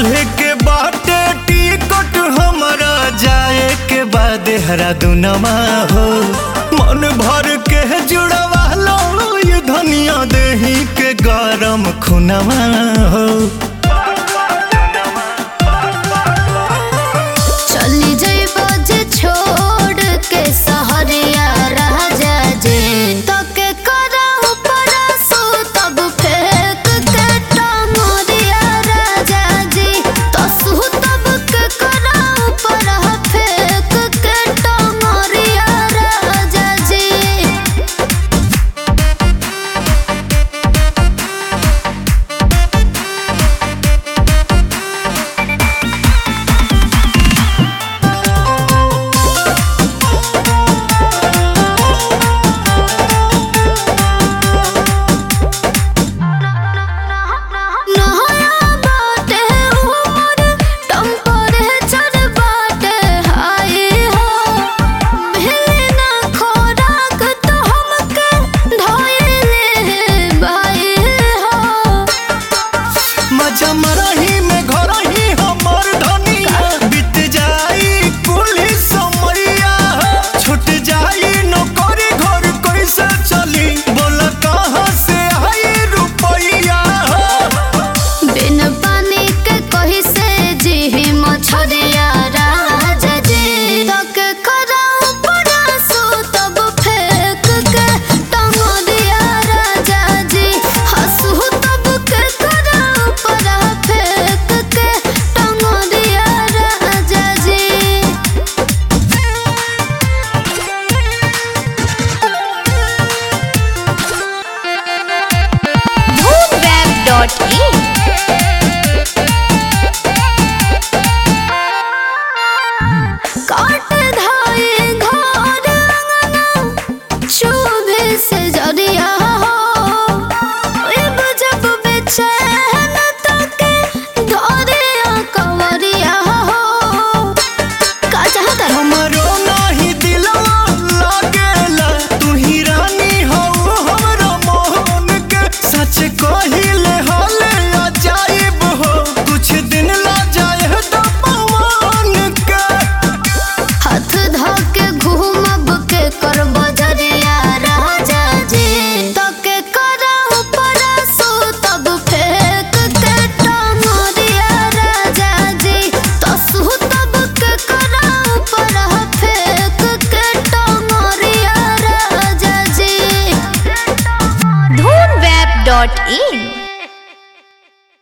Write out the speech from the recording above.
काल्हे के बाटे टिकट हमरा जाए के बाद देहरादूनमा हो मन भर के जुड़वा लो ये धनिया देही के गरम खुनवा हो चली जइबो जे छोड़ के सहरिया राजा जे तके करहु परसु तब फेंक के टंगरिया राजा जी तसु तब के करहु परह फेंक के टंगरिया राजा जी नहाया बाटे उमर टेम्परेचर बाटे हाई हो मिले ना खोराक तो हमके धोइले बाई हो मजा मरही में घर ही हमर धनिया बीत जाई पुलिस समैया छूट जाई नौकरी घर कैसे चली बोल कहाँ से आई रुपैया बिन पानी के कही से जी मछरिया राजा जी तक कराऊ परसु तब फेंक के टंगरिया राजा जी हंसू तब के कराऊ पर फेंक के टंगरिया राजा जी moonweb.in काट धाए घर अंगना चूभे से जरिया हो अब जब बेचैन तके धरे कंवरिया हो का चाहता रो हमरो नाही दिलवा लागेला तू ही रानी हो हमरा मोहन के सच कहिले हले अजाइब हो कुछ दिन ला जाए तो पवन के हाथ धके घूमब के कर बजरिया राजा जी तके करहु परसु तब फेंक के टंगरिया राजा जी तसु तब के करहु परह फेंक के टंगरिया राजा जी moonweb.in